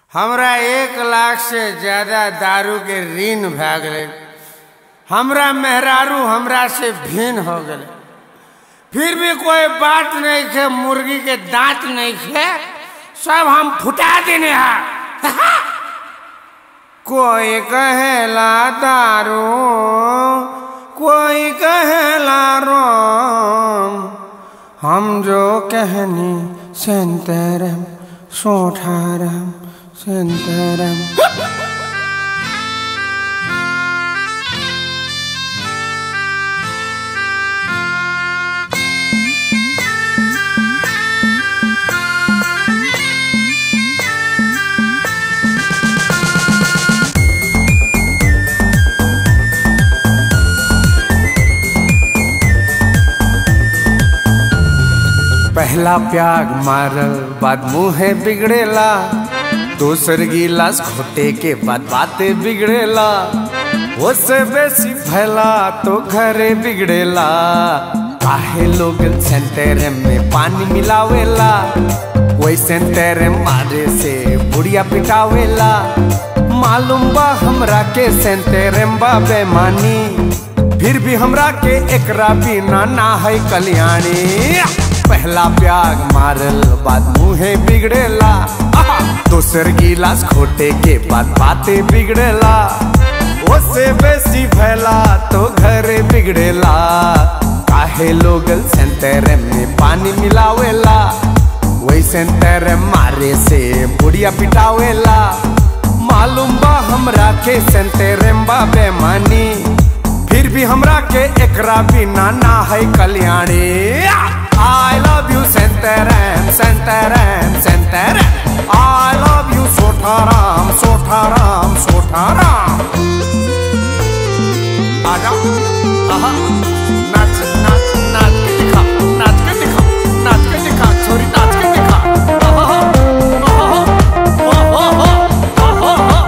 हमरा एक लाख से ज्यादा दारू के ऋण भए गेलै हमरा मेहरारू हमरा से भिन्न हो गेलै फिर भी कोई बात नहीं खे मुर्गी के दांत नहीं खे सब हम फुटा देने हैं कोई कहेला दारू कोई कहेला रोम हम जो कहनी सेंतरम सोठारम सेंतरम पहला प्याग मारल बाद मुँहे बिगड़ेला दोसर गिलास खोटे के बाद बातें बिगड़ेला उससे बेसी फैला तो घरे बिगड़ेला काहे लोग सेंटेरे में पानी मिलावेला वही सेंटेरे मारे से बुढ़िया पिटावेला मालूम बा हमरा के सेंटेरे बा बेमानी फिर भी हमरा के एकरा बिना ना है कल्याणी पहला प्याग मारल बाद मुँहे बिगड़ेला दोसर गिलास खोटे के बाद बातें बिगड़ेला उससे बेसी फैला तो घरे बिगड़ेला काहे लोग सेंटेरे में पानी मिलावेला वही सेंटेरे मारे से बुढ़िया पिटावेला मालूम बा हमरा के सेंटेरे बा बेमानी फिर भी हमरा के एकरा बिना ना है कल्याणी I love you Santaram, Santaram, Santaram I love you Sotaram, Sotaram, Sotaram आजा आहा नाच नाच नाच के दिखा नाच के दिखा नाच के दिखा छोरी नाच के दिखा आहा आहा आहा आहा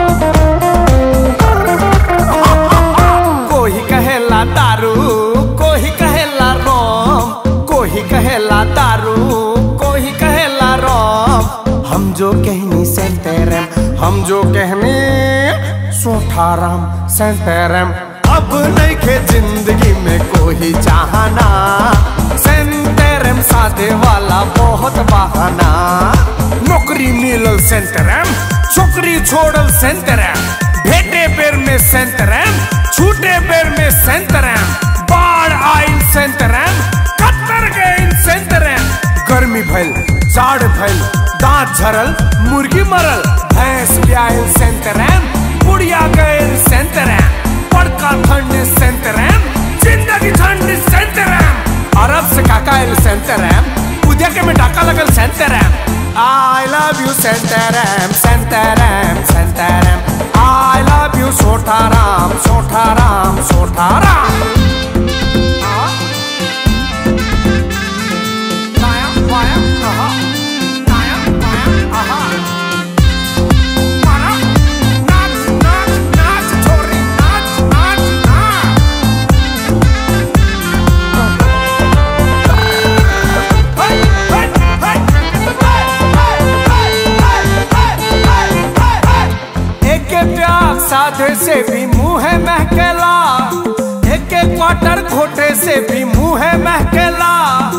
कोही कहेला दारू कोही कहेला रोम कोही कहेला दारू कोही कहेला रोम हम जो कहनी सेंटेरम हम जो कहनी सोठाराम सेंटेरम अब नहीं के जिंदगी में कोई चाहना सेंटेरम साधे वाला बहुत बहाना नौकरी मिलल सेंटेरम छोकरी छोड़ल सेंटेरम भेटे बेर में सेंटेरम छूटे बेर में सेंटेरम बाढ़ आइल सेंटेरम कत्तर गइल सेंटेरम गर्मी भइल जाड़ भइल दांत झरल मुर्गी मरल भैंस ब्याहल सेंटेरम बुढ़िया गइल सेंटेरम बड़का ठंड सेंटेरम जिंदगी ठंड सेंटेरम अरब से काका आइल सेंटेरम उद्या के में डाका लगल सेंटेरम I love you Santaram, Santaram, Santaram I love you Sotaram, Sotaram, Sotaram एक प्यार साधे से भी मुंह महकेला एक क्वार्टर घोटे से भी मुंह महकेला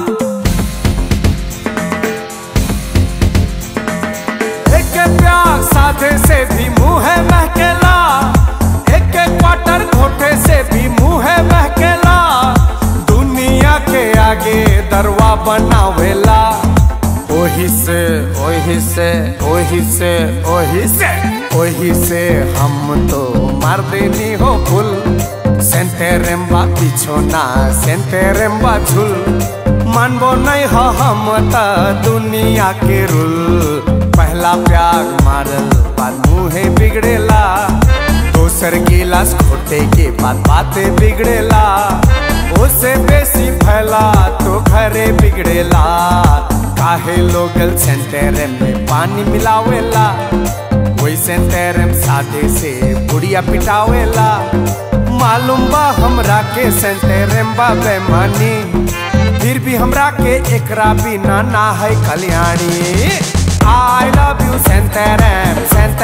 एक प्यार साधे से भी मुंह महकेला एक क्वार्टर घोटे से भी मुंह महकेला दुनिया के आगे दरवा बनावेला ओही से ओही से ओही से ओही से ओही से हम तो मार देनी हो फुल सेंटेरेम्बा पिछोना सेंटेरेम्बा झुल मानबो नहीं हो हम त दुनिया के रूल पहला प्यार मारल बाद मुँहे बिगड़ेला दोसर गिलास खोटे के बाद बातें बिगड़ेला उससे बेसी फैला तो घरे बिगड़ेला काहे लोगल सेंटेरे में पानी मिलावेला वही सेंटेरे सादे से बुढ़िया पिटावेला मालूम बा हमरा के सेंटेरे बा बेमानी फिर भी हमरा के एकरा बिना ना है कल्याणी आई लव यू सेंटेरम सेंटेरम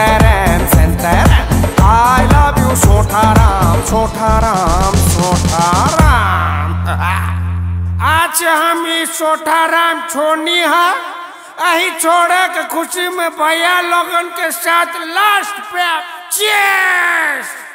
हम ई सोठाराम छोनी हा अही छोड़े के खुशी में भैया लोगन के साथ लास्ट पे चेस